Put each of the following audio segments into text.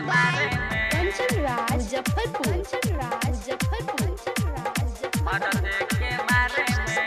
by Kanchan Raj Muzaffarpur Kanchan Raj Muzaffarpur Kanchan Raj मदद के मारे में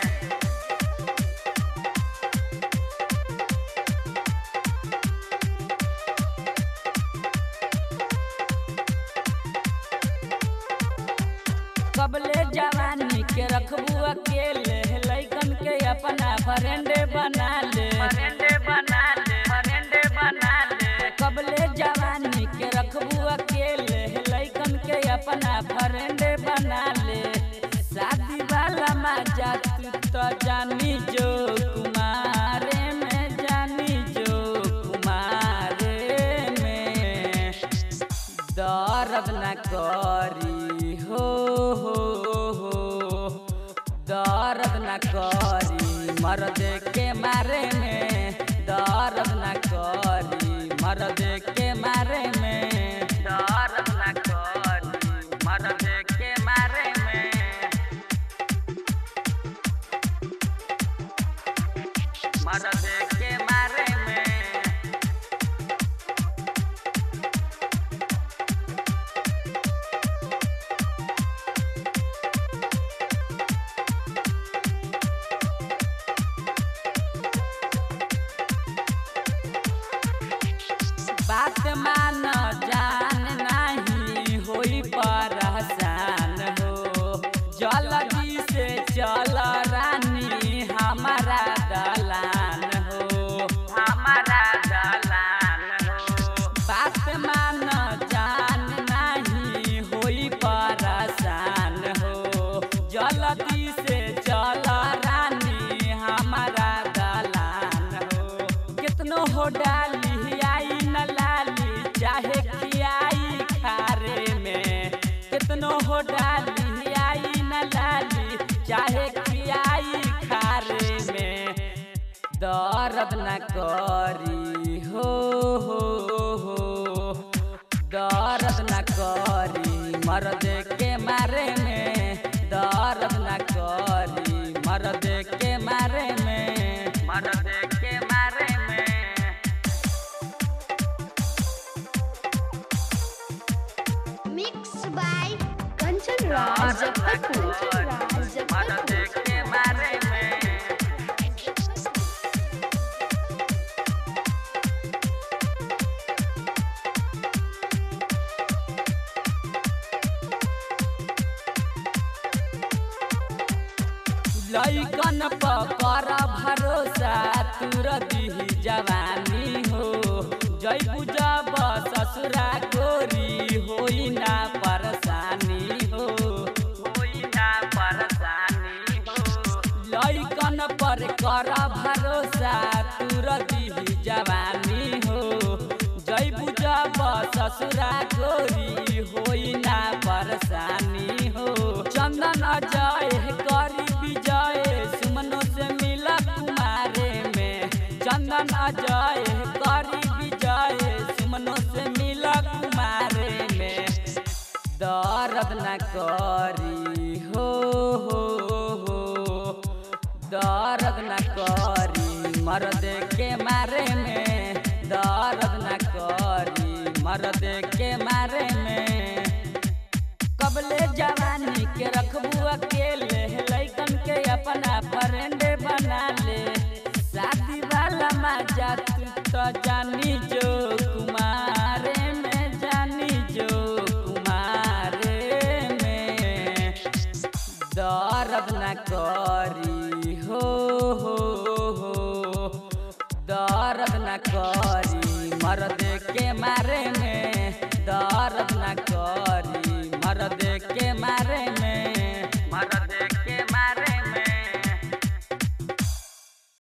कबले जवानी के रखबू अकेले लैकन के अपना फ्रेंडे बना ले फ्रेंडे बना ले फ्रेंडे बना ले कबले जवानी के रखबू अकेले लैकन के अपना फ्रेंडे बना ले शादी वाला मजा तू तो जानी जो कुमारे में जानी जो कुमारे में दर्द न करी हो हो हो दर्द न करी मर्द के मारे में दर्द न करी मर्द के मारे में दर्द न करी मर्द के मारे में मर्द के मारे में बात मान जान नहीं होई परेशान हो जल्दी से चल रानी हमारा दलान हो हमारा दलान हो बात मान जान नहीं होई परेशान हो जल्दी से चल रानी हमारा दलान हो कितनो हो डाली आई न लाली चाहे खियाई खारे में कितनो हो डाली आई न लाली चाहे खियाई खारे में दर्द न करी हो हो हो दर्द न करी मर्द के मारे में दर्द न करी मर्द के मारे में मर्द के मारे में मिक्स बाय कंचन राज मुजफ्फरपुर कंचन राज मर्द मुजफ्फरपुर के मारे में लैकन पर भरोसा तुर दिही जवानी हो जय जब ससुरा गोरी होई ना परेशानी हो होई ना परेशानी हो लैकन पर कर भरोसा तुर दिही जवानी हो जय जब ससुरा गोरी होई ना परेशानी हो चंदन अजय करी विजय सुमनो से मिला कुमारे में चंदन अजय करी विजय सुमनो से मिला कुमारे में दर्द न करी हो हो हो दर्द न करी मर्द के मारे में दर्द न करी मर्द के मारे में कबले जवानी के रखबू अकेले लैकन के अपना फ्रेंड बना ले शादी वाला मजा तू तो जानी जो कुमारे में जानी जो कुमारे में दर्द न करी हो हो हो दर्द न करी मर्द